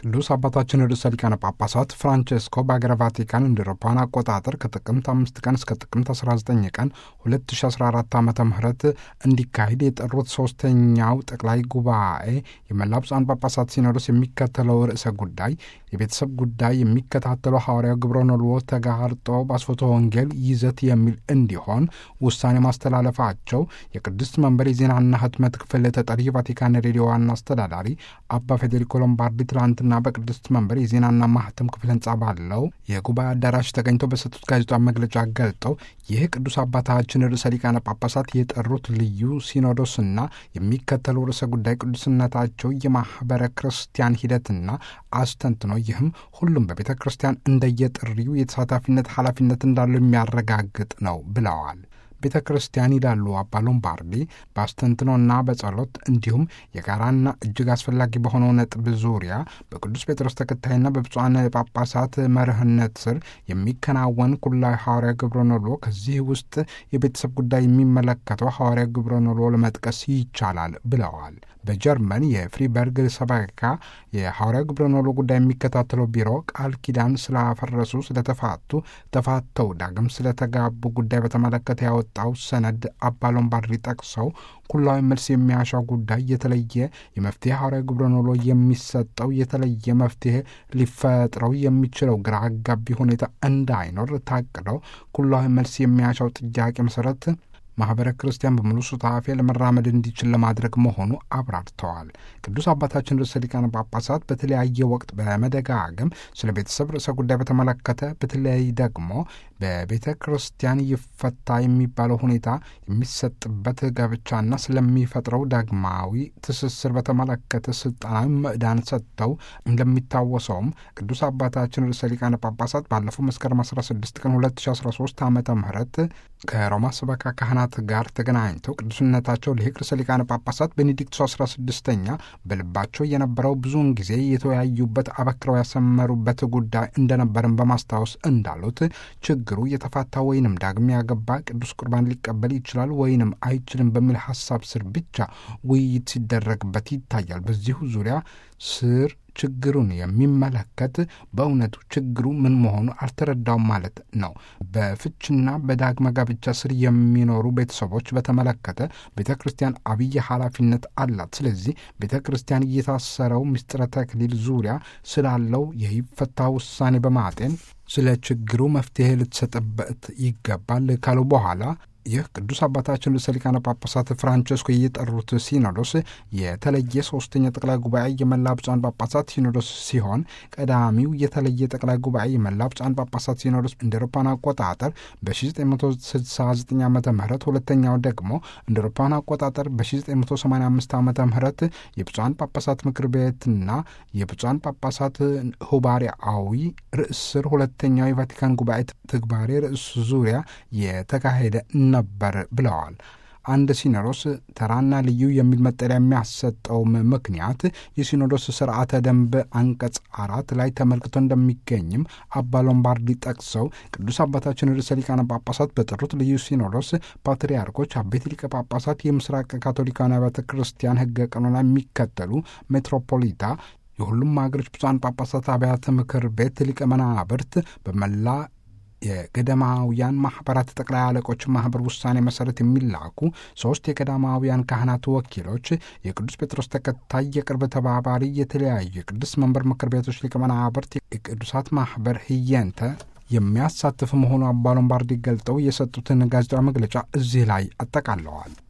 ቅዱስ አባታችን ርዕሰ ሊቃነ ጳጳሳት ፍራንቼስኮ በአገረ ቫቲካን እንደ አውሮፓውያን አቆጣጠር ከጥቅምት አምስት ቀን እስከ ጥቅምት 19 ቀን 2014 ዓ ም እንዲካሄድ የጠሩት ሶስተኛው ጠቅላይ ጉባኤ የመላ ብፁዓን ጳጳሳት ሲኖዶስ የሚከተለው ርዕሰ ጉዳይ የቤተሰብ ጉዳይ የሚከታተለው ሐዋርያው ግብረ ነልዎ ተጋርጦ በአስፎቶ ወንጌል ይዘት የሚል እንዲሆን ውሳኔ ማስተላለፋቸው የቅድስት መንበር የዜናና ህትመት ክፍል ተጠሪ የቫቲካን ሬዲዮ ዋና አስተዳዳሪ አባ ፌዴሪኮ ሎምባርዲ ትላንትና በቅድስት መንበር የዜናና ማህተም ክፍል ህንጻ ባለው የጉባኤ አዳራሽ ተገኝተው በሰጡት ጋዜጣዊ መግለጫ ገልጠው ይህ ቅዱስ አባታችን ርዕሰ ሊቃነ ጳጳሳት የጠሩት ልዩ ሲኖዶስና የሚከተለው ርዕሰ ጉዳይ ቅዱስነታቸው የማህበረ ክርስቲያን ሂደትና አስተንትኖ ይህም ሁሉም በቤተ ክርስቲያን እንደየጥሪው የተሳታፊነት ኃላፊነት እንዳለው የሚያረጋግጥ ነው ብለዋል። ቤተ ክርስቲያን ይላሉ አባ ሎምባርዲ በአስተንትኖና በጸሎት እንዲሁም የጋራና እጅግ አስፈላጊ በሆነው ነጥብ ዙሪያ በቅዱስ ጴጥሮስ ተከታይና በብፁዓን ጳጳሳት መርህነት ስር የሚከናወን ኩላዊ ሐዋርያ ግብረ ኖሎ ከዚህ ውስጥ የቤተሰብ ጉዳይ የሚመለከተው ሐዋርያ ግብረ ኖሎ ለመጥቀስ ይቻላል ብለዋል። በጀርመን የፍሪበርግ ሰበካ የሐዋርያ ግብረ ኖሎ ጉዳይ የሚከታተለው ቢሮ ቃል ኪዳን ስላፈረሱ፣ ስለተፋቱ፣ ተፋተው ዳግም ስለተጋቡ ጉዳይ በተመለከተ ያወጣው ሰነድ አባ ሎምባርዲ ጠቅሰው ኩላዊ መልስ የሚያሻው ጉዳይ የተለየ የመፍትሄ ሐዋርያ ግብረ ኖሎ የሚሰጠው የተለየ መፍትሄ ሊፈጥረው የሚችለው ግራ አጋቢ ሁኔታ እንዳይኖር ታቅደው ኩላዊ መልስ የሚያሻው ጥያቄ መሰረት ማኅበረ ክርስቲያን በሙሉ ሱታፌ ለመራመድ እንዲችል ለማድረግ መሆኑ አብራርተዋል። ቅዱስ አባታችን ርዕሰ ሊቃነ ጳጳሳት በተለያየ ወቅት በመደጋገም ስለ ቤተሰብ ርዕሰ ጉዳይ በተመለከተ በተለይ ደግሞ በቤተ ክርስቲያን ይፈታ የሚባለው ሁኔታ የሚሰጥበት ጋብቻና ስለሚፈጥረው ዳግማዊ ትስስር በተመለከተ ስልጣናዊ ምዕዳን ሰጥተው እንደሚታወሰውም ቅዱስ አባታችን ርዕሰ ሊቃነ ጳጳሳት ባለፈው መስከረም 16 ቀን 2013 ዓ ም ከሮማ ሰበካ ካህናት ጋር ተገናኝተው ቅዱስነታቸው ሊቅ ርዕሰ ሊቃነ ጳጳሳት ቤኔዲክቱ 16ኛ በልባቸው የነበረው ብዙውን ጊዜ የተወያዩበት አበክረው ያሰመሩበት ጉዳይ እንደነበርን በማስታወስ እንዳሉት ችግሩ የተፋታ ወይንም ዳግም ያገባ ቅዱስ ቁርባን ሊቀበል ይችላል ወይንም አይችልም በሚል ሀሳብ ስር ብቻ ውይይት ሲደረግበት ይታያል። በዚሁ ዙሪያ ስር ችግሩን የሚመለከት በእውነቱ ችግሩ ምን መሆኑ አልተረዳውም ማለት ነው። በፍችና በዳግመ ጋብቻ ስር የሚኖሩ ቤተሰቦች በተመለከተ ቤተ ክርስቲያን አብይ ኃላፊነት አላት። ስለዚህ ቤተ ክርስቲያን እየታሰረው ምስጢረ ተክሊል ዙሪያ ስላለው የይፈታ ውሳኔ በማጤን ስለ ችግሩ መፍትሄ ልትሰጥበት ይገባል ካሉ በኋላ ይህ ቅዱስ አባታችን ርዕሰ ሊቃነ ጳጳሳት ፍራንቸስኮ የጠሩት ሲኖዶስ የተለየ ሶስተኛ ጠቅላይ ጉባኤ የመላ ብፁዓን ጳጳሳት ሲኖዶስ ሲሆን ቀዳሚው የተለየ ጠቅላይ ጉባኤ የመላ ብፁዓን ጳጳሳት ሲኖዶስ እንደ አውሮፓውያን አቆጣጠር በ1969 ዓ ም ሁለተኛው ደግሞ እንደ አውሮፓውያን አቆጣጠር በ1985 ዓ ም የብፁዓን ጳጳሳት ምክር ቤትና የብፁዓን ጳጳሳት ሁባሪያዊ ርዕስ ስር ሁለተኛው የቫቲካን ጉባኤ ትግባሬ ርዕስ ዙሪያ የተካሄደ ነበር ብለዋል። አንድ ሲኖዶስ ተራና ልዩ የሚል መጠሪያ የሚያሰጠውም ምክንያት የሲኖዶስ ስርዓተ ደንብ አንቀጽ አራት ላይ ተመልክቶ እንደሚገኝም አባ ሎምባርዲ ጠቅሰው ቅዱስ አባታችን ርዕሰ ሊቃነ ጳጳሳት በጠሩት ልዩ ሲኖዶስ ፓትርያርኮች፣ አበይት ሊቀ ጳጳሳት፣ የምስራቅ ካቶሊካውያን አብያተ ክርስቲያን ሕገ ቀኖና የሚከተሉ ሜትሮፖሊታ የሁሉም ሀገሮች ብፁዓን ጳጳሳት አብያተ ምክር ቤት ሊቀ መናብርት በመላ የገዳማውያን ማህበራት ጠቅላይ አለቆች ማህበር ውሳኔ መሰረት የሚላኩ ሶስት የገዳማውያን ካህናት ወኪሎች፣ የቅዱስ ጴጥሮስ ተከታይ የቅርብ ተባባሪ፣ የተለያዩ የቅዱስ መንበር ምክር ቤቶች ሊቀ መናብርት፣ የቅዱሳት ማህበር ህየንተ የሚያሳትፍ መሆኑ አባ ሎምባርዲ ገልጠው የሰጡትን ጋዜጣዊ መግለጫ እዚህ ላይ አጠቃለዋል።